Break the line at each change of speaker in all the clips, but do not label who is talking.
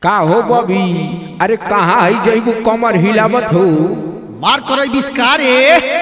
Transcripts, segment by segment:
का हो बबी अरे कहाँ है जैबू कमर हिलावत हो
मार करो बिस्कारे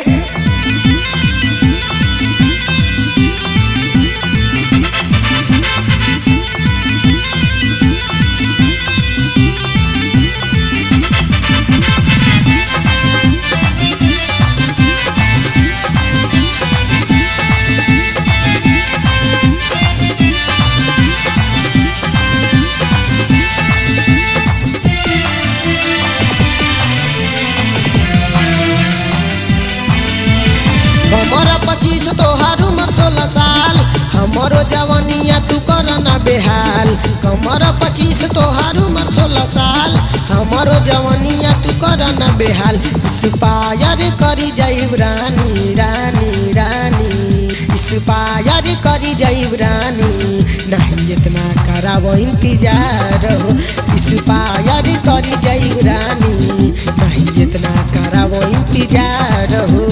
हमारा पच्चीस तोहार उम्र सोलह साल हमारो जवानिया तू कर ना बेहाल हमारा पच्चीस तोहार उम्र सोलह साल हमारो जवानिया तू कर ना बेहाल इंस्पायर करी जाइब रानी रानी रानी इंस्पायर करी जाइब रानी नहीं इतना कराबो इंतजार हो इंस्पायर करी जाइब रानी नहीं इतना कराबो इंतजार हो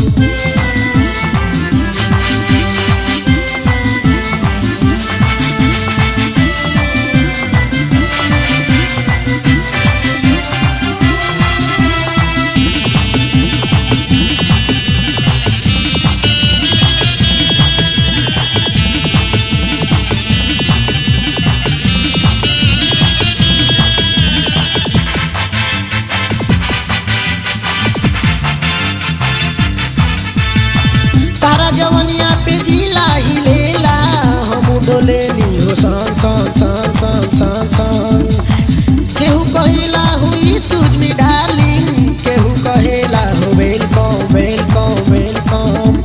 तारा जवनिया पे जिला हिलेला हम डोले नी हो सन सन सन सन सन सन केहू कहेला हो एक्सक्यूज मी डार्लिंग केहू कहेला हो वेलकम वेलकम वेलकम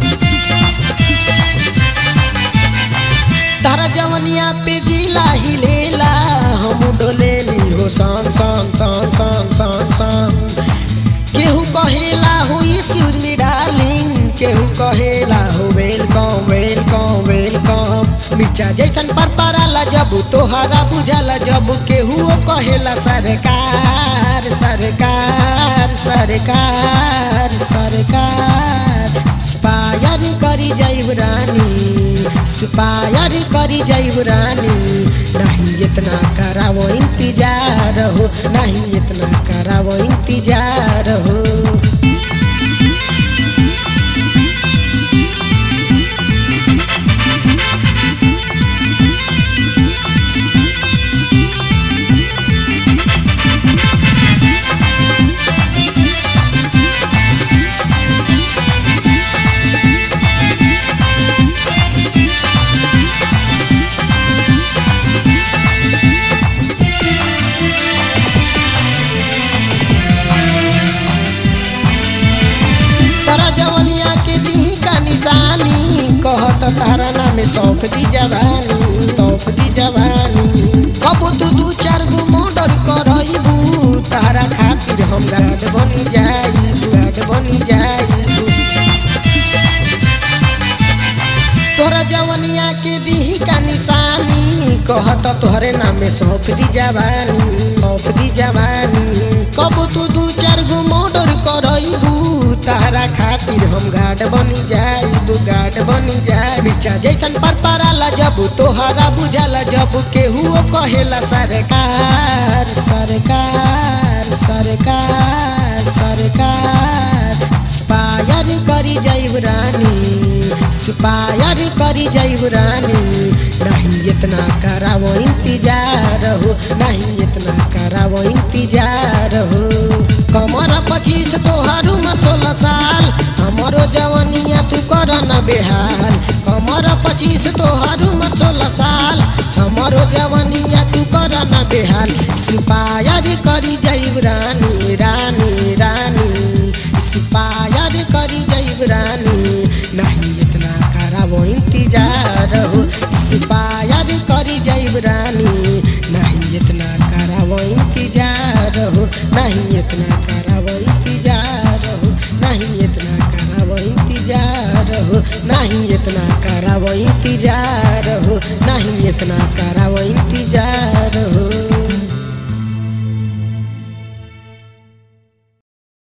तारा जवनिया पे जिला हिलेला हम डोले नी हो सन सन सन सन सन सन केहू कहेला हो एक्सक्यूज मी डार्लिंग केहू कहेला हो वेलकम वेलकम वेलकम मिर्चा जैसन पर पराला जब तोहरा बुझाला जब केहू कहेला सरकार सरकार सरकार सरकार स्पायर करी जाइब रानी स्पायर करी जाइब रानी नहीं इतना करावो इंतजार हो नहीं इतना करावो इंतजार हो तारा जवनिया के दी का निशानी कहत तारा नाम सौंप दी जवानी सौंप दी जवानी कबो तू दू चार गो मर्डर करइबू तारा खातिर हम गार्ड बनी जाई गार्ड बनी जाई तोरा जवनिया के दी का निशानी कहत तोहरे नाम सौंप दी जवानी सौंप दी जवानी कबो तू दू चार गो मर्डर करइबू तारा खातिर हम गार्ड बनी जाइबू गार्ड बनी जाई बिचा जैसन पर पराला जब तोहरा बुझाला जब केहू कहेला सरकार सरकार सरकार सरकार स्पायर करी जाइब रानी स्पायर करी जाइब रानी नहीं इतना करावो इंतजार हो नहीं इतना करावो इंतजार हो कमर पच्चीस तोहर उम्र सोलह साल हमारो जवनिया तू कर न बेहाल कमर पच्चीस तोहर उम्र सोलह साल हमारो जवनिया तू कर न बेहाल स्पायर करी जाइब रानी रानी रानी स्पायर करी जाइब रानी नहीं इतना करावो इंतजार हो स्पायर करी जाइब रानी नहीं इतना करावो इंतजार हो नहीं इतना करावो इंतजार हो नहीं इतना करावो इंतजार हो नहीं इतना करावो इंतजार हो नहीं इतना करावो इंतजार हो